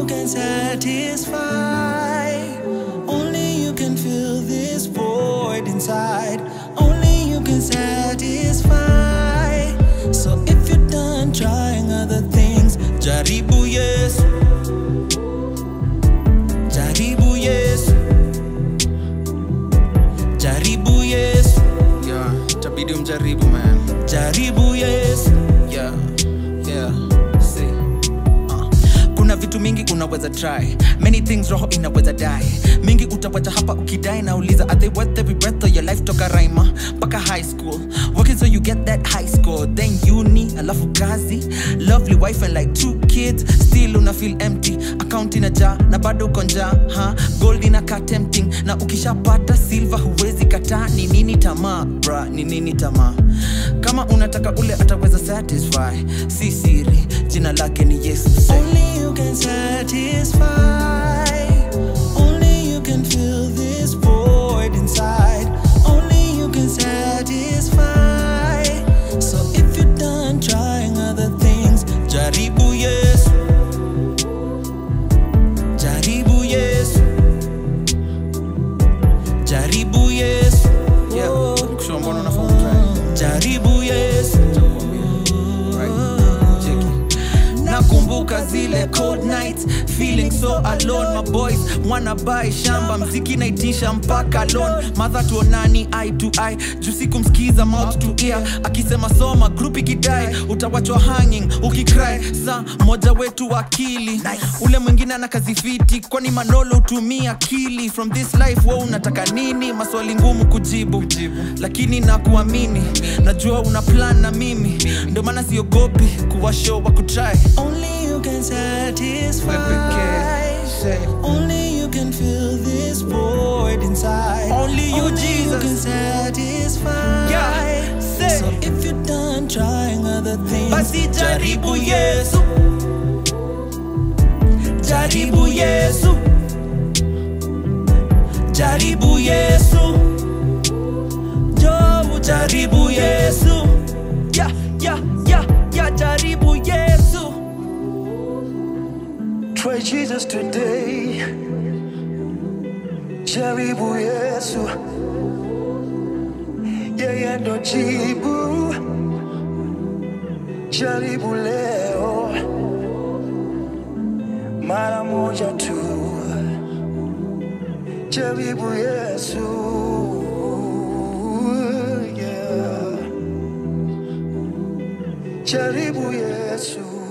can satisfy. Only you can fill this void inside. Only you can satisfy. So if you're done trying other things, Jaribu yes. Jaribu yes. Jaribu yes. yeah tabidi umjaribu man Jaribu yes. yeah yeah see Uh, kuna vitu mingi unaweza try many things roho inaweza die mingi utawacha hapa ukidai nauliza are they worth every breath of your life toka raima mpaka high school working so you get that high score then uni alafu kazi lovely wife and like two kids still una feel empty account inajaa na bado uko njaa ha gold inakaa tempting na ukishapata silver huwezi kataa ni nini tamaa bra ni nini tamaa kama unataka ule ataweza satisfy si siri jina lake ni yesu Only you can satisfy. Only you can fill this void inside. Only you can satisfy. So if you're done trying other things, Jaribu yes. Jaribu yes. Jaribu yes. yeah kusema mbona unafaa umtry Jaribu yes. right cheki nakumbuka zile cold nights feeling so alone my boys wanna buy shamba mziki naitisha mpaka loan madha tuonani eye to eye juu sikumsikiza mouth to ear akisema soma group ikidai utawachwa hanging ukicry sa moja wetu akili nice. ule mwingine ana kazi fiti kwani manolo utumia akili from this life wo unataka nini maswali ngumu kujibu lakini nakuamini najua una plan na mimi ndio maana siogopi kuwa show wa kutry Only you can satisfy. Only you can fill this void inside. Only you, Jesus, can satisfy. Yeah, say. So if you're done trying other things, Basi jaribu Yesu. Jaribu Yesu. Jaribu Yesu. Jobu jaribu Yesu. Yeah, yeah, yeah, yeah, jaribu Yesu. Try Jesus today. Jaribu Yesu. Yeye ndo jibu. Jaribu leo. Mara moja tu. Jaribu Yesu. Yeah. Jaribu Yesu.